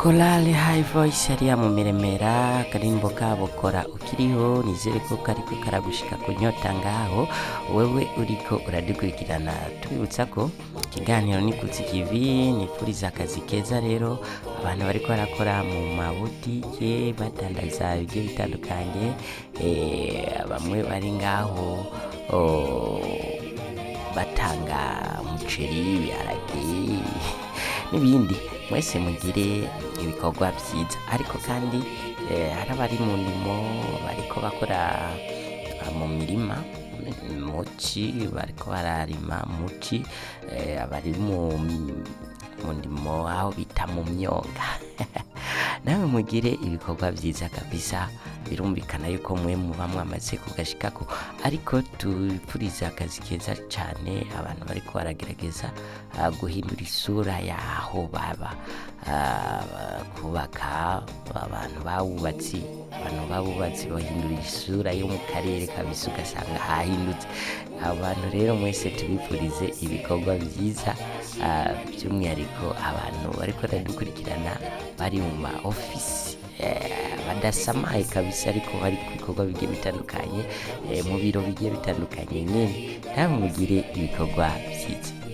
korale hayi voyisi hariya mu miremera akarimbo kabo kora ukiriho nizere ko kariko karagushika ku nyota ngaho wewe uriko uradukurikirana tubibutsa ko ikiganiro ni kutsi kivi nifuriza akazi keza rero abantu bariko barakora mu mabutike badandaza ibigiye bitandukanye eh, bamwe bari ngaho oh, batanga umuceri ibiharage n'ibindi mwese mugire ibikorwa byiza ariko kandi eh, hari abari mu ndimo bariko bakora ah, mu mirima muci bariko bararima muci eh, abari mu mu ndimo aho bita mu myonga nawe mugire ibikorwa byiza kabisa birumvikana yuko mwe muba mwamaze kugashikako ariko tupfuriza akazi keza cyane abantu bariko baragerageza ah, guhindura isura yaho baba Ah, kubaka abantu bawubatsi abantu babubatsi bahindura isura yo mu karere kabisa ugasanga hahindutse abantu rero mwese tubifurize ibikorwa byiza ah, by'umwihariko abantu bariko baradukurikirana bari mu ma ofisi eh, badasamaye kabisa ariko bari ku bikorwa bigiye bitandukanye eh, mu biro bigiye bitandukanye nyine namwe mugire ibikorwa byiza